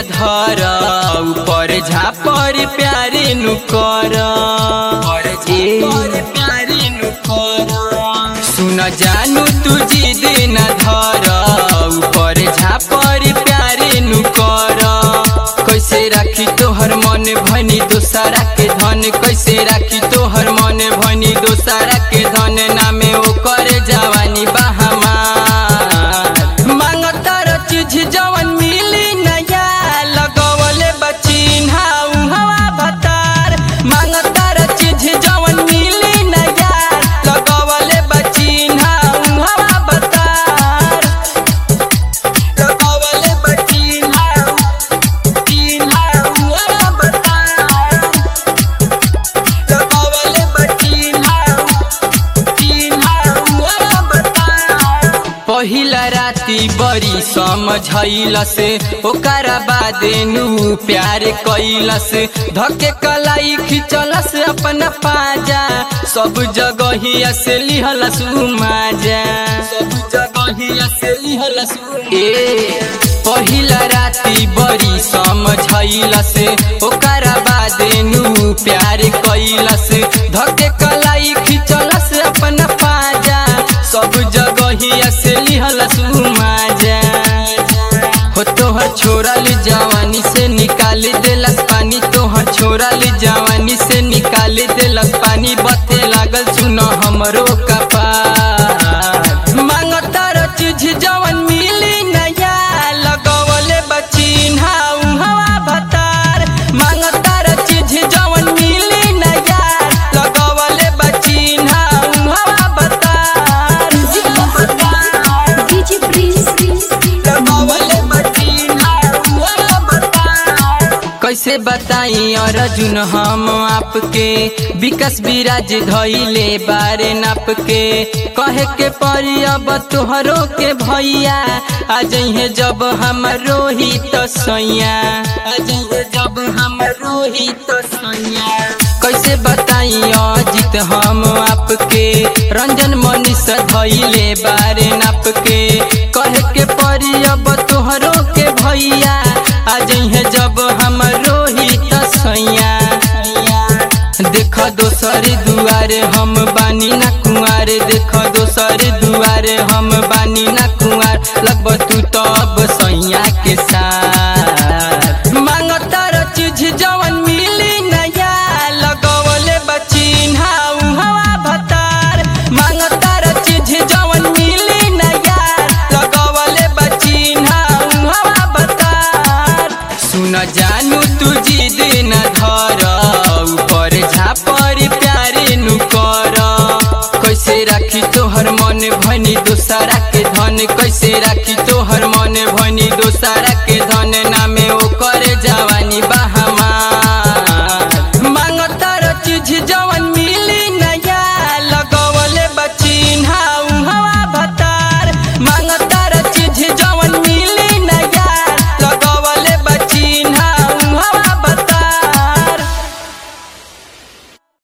धर ऊपर झापर प्यारे नु कर सुन जानू तू जिद न धर ऊपर झापर प्यारे नु कर कैसे राखी तोहर मन भनी दोसारा के धन कैसे राखी तोहर मन भनी दोसारा के धन नामे ओकर जवानी बहामा मांगतर चीज जवन मिली नया लगवले बचिन हाउ हवा भतार मांगतर चीज जवन मिली नया लगवले बचिन हाउ हवा भतार लगवले बचिन हाउ तीन हाउ हवा भतार लगवले बचिन हाउ तीन हाउ हवा भतार पहिला राति बड़ी समझैला से ओकरा बादे नु प्यार कैला से धके कलाई खिचलस अपन पाजा सब जगहिया से लिहलस माजा सब जगहिया से लिहलस ए पहिला राति बड़ी समझैला से ओकरा बादे नु प्यार कैला से धके कलाई खिचलस अपन पाजा सब जगहिया से लिहलस माजा हो तोहर छोड़ल जवानी से निकाल देलस पानी तोहर छोड़ल जवानी से निकाल देलस पानी बते लागल सुन हमरो कपार मांगतर चीज जवन मिली नया लगवले बचिन हाउ हवा भतार मांगतर चीज जवन मिली नया लगवले बचिन हाउ हवा भतार DJ Prince. लगवले बचिन हाउ हवा भतार कैसे बताई अर्जुन हम आपके विकास विराज धैले बारे नाप के कहे के परी अब तोहरो के भैया आ जइहे जब हम रोहित सैया आ जइहे जब हम रोहित सैया कैसे बताई अजित हम आपके रंजन मनीष धैले बारे नाप के कहे के परी अब तोहरो के भैया आ जइहे जब हम रोहित सैया देख दोसर दुआरे हम बानी ना कुआरे देख दोसर दुआरे हम बानी ना कुआर लगब तू तब सैया के साथ मांगतर चीज जवन मिली नया लगवले बचिन हाउ हवा भतार मांगतर चीज जवन मिली नया लगवले बचिन हाउ हवा भतार सुन जानू तू जिद न धर ऊपर झापर प्यारे नु कर कैसे राखी तोहर मन भनी दोसारा के धन कैसे राखी तोहर मन भनी दोसारा